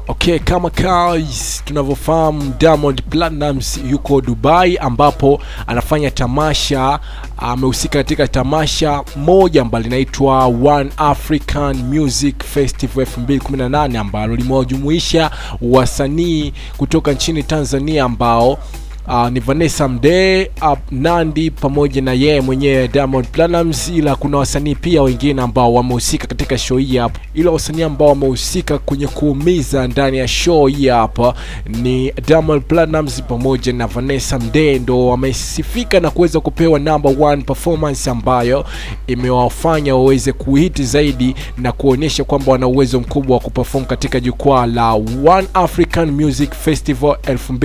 Okay, kama guys tunavyofahamu Diamond Platnumz yuko Dubai ambapo anafanya tamasha, amehusika katika tamasha moja ambalo linaitwa One African Music Festival 2018 ambalo limewajumuisha wasanii kutoka nchini Tanzania ambao Uh, ni Vanessa Mdee, uh, Nandi pamoja na yeye mwenyewe Diamond Platnumz, ila kuna wasanii pia wengine ambao wamehusika katika show hii hapa. Ila wasanii ambao wamehusika kwenye kuumiza ndani ya show hii hapa ni Diamond Platnumz pamoja na Vanessa Mdee, ndo wamesifika na kuweza kupewa number one performance ambayo imewafanya waweze kuhiti zaidi na kuonyesha kwamba wana uwezo mkubwa wa kuperform katika jukwaa la One African Music Festival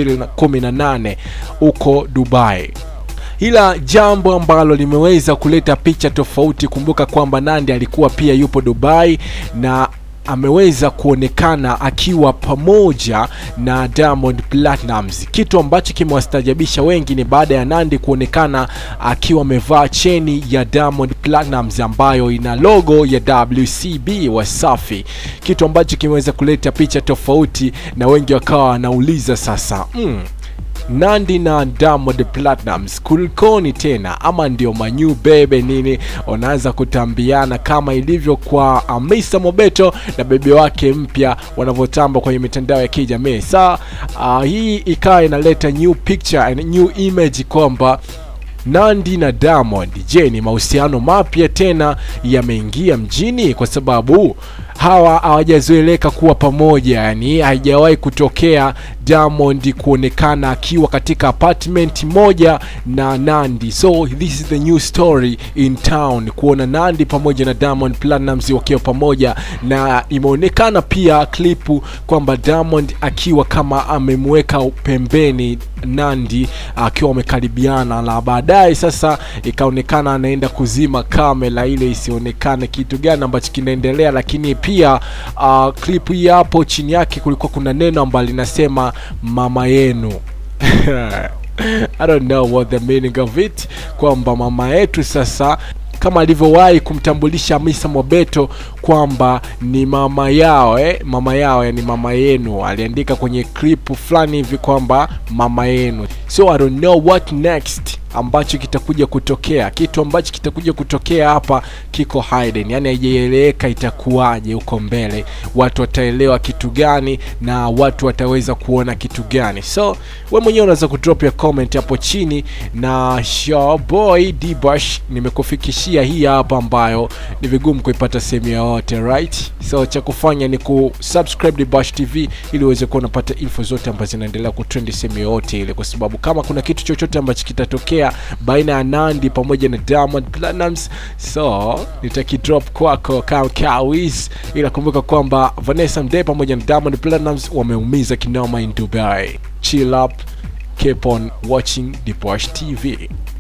2018 huko Dubai ila jambo ambalo limeweza kuleta picha tofauti. Kumbuka kwamba Nandi alikuwa pia yupo Dubai na ameweza kuonekana akiwa pamoja na Diamond Platnumz. Kitu ambacho kimewastajabisha wengi ni baada ya Nandi kuonekana akiwa amevaa cheni ya Diamond Platnumz ambayo ina logo ya WCB Wasafi, kitu ambacho kimeweza kuleta picha tofauti na wengi wakawa wanauliza sasa mm, Nandi na Diamond Platnumz kulikoni tena, ama ndio manyu bebe nini, wanaanza kutambiana kama ilivyo kwa Hamisa Mobeto na bebe wake mpya wanavyotamba kwenye mitandao ya kijamii. Saa uh, hii ikawa inaleta new picture and new image kwamba Nandi na Diamond, je, ni mahusiano mapya tena yameingia mjini? Kwa sababu hawa hawajazoeleka kuwa pamoja, yani haijawahi kutokea Diamond kuonekana akiwa katika apartment moja na Nandi. So this is the new story in town, kuona Nandi pamoja na Diamond Platnumz wakiwa pamoja, na imeonekana pia klipu kwamba Diamond akiwa kama amemweka pembeni Nandi akiwa wamekaribiana, na baadaye sasa ikaonekana anaenda kuzima kamera ile isionekane kitu gani ambacho kinaendelea, lakini pia uh, klipu hii hapo chini yake kulikuwa kuna neno ambalo linasema mama yenu I don't know what the meaning of it, kwamba mama yetu sasa kama alivyowahi kumtambulisha Hamisa Mobeto kwamba ni mama yao eh, mama yao yani mama yenu, aliandika kwenye clip fulani hivi kwamba mama yenu. So I don't know what next ambacho kitakuja kutokea. Kitu ambacho kitakuja kutokea hapa kiko hidden, yani haijaeleweka itakuwaje huko mbele, watu wataelewa kitu gani na watu wataweza kuona kitu gani. So we mwenyewe unaweza kudrop ya comment hapo chini, na show boy Dbash nimekufikishia hii hapa ambayo ni vigumu kuipata sehemu yoyote right. So cha kufanya ni kusubscribe Dbash TV ili uweze kuwa unapata info zote ambazo zinaendelea kutrendi sehemu yoyote ile, kwa sababu kama kuna kitu chochote ambacho kitatokea baina ya Nandi pamoja na Diamond Platnumz, so nitakidrop kwako kama kawiz, ila kumbuka kwamba Vanessa Mdee pamoja na Diamond Platnumz wameumiza kinoma in Dubai. Chill up, keep on watching Dbash TV.